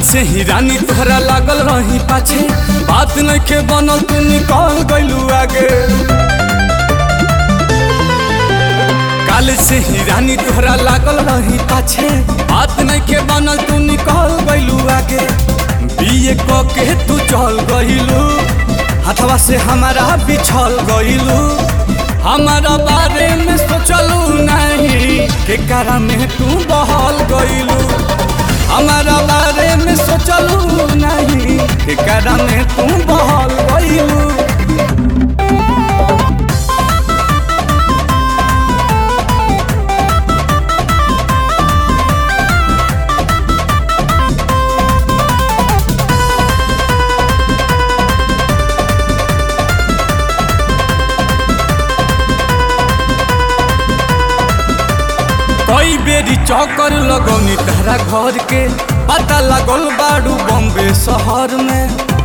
से ही रानी तोहरा लागल रही पाछे बात नइखे बनल तू निकल गइलू आगे काल से ही रानी तोहरा लागल रही पाछे बात नइखे बनल तू निकल गइलू आगे बीए क के तू चल गइलू हथवा से हमारा बिछल गइलू हमारा बारे में सोचलू नहीं के कारा में तू बहल गइलू हमारा बारे में सोचलू नहीं के कारा में तू बहल गइलू कई बेरी चौकर लगौनी तहरा घर के पता लगल बाड़ू बॉम्बे शहर में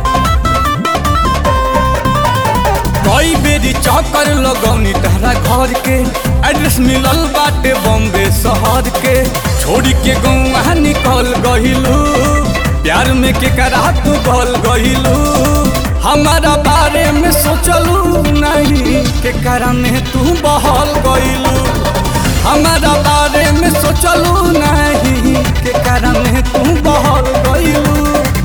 कई बेरी चौकर लगौनी तहरा घर के एड्रेस मिलल बाटे बॉम्बे शहर के छोड़ी के गौआ निकल गहिलू प्यार में के करा तू गल गहिलू हमारा बारे में सोचलू नहीं के करा में तू बहल गइलू हमारा बारे में सोचलू नहीं के कारण तू बहल गइलू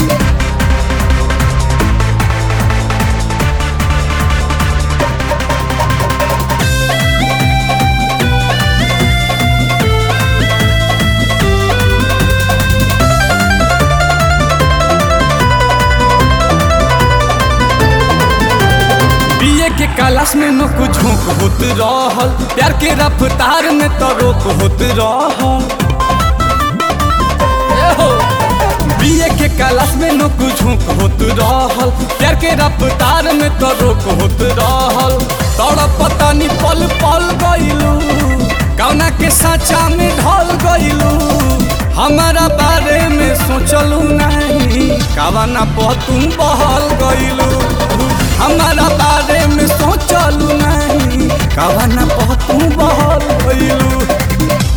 बीए के क्लास में न कुछ झोंक होत रहल प्यार के रफ्तार में तो रोक होत रहल ए हो बीए के क्लास में न कुछ झोंक होत रहल प्यार के रफ्तार में तो रोक होत रहल तोड़ पता नहीं पल पल गइलू कौना के साचा में ढल गइलू हमारा बारे में सोचलू नहीं कवना पर तुम बहल गइलू हमारा बारे में सोचलू नहीं कवना पर तुम बहल गइलू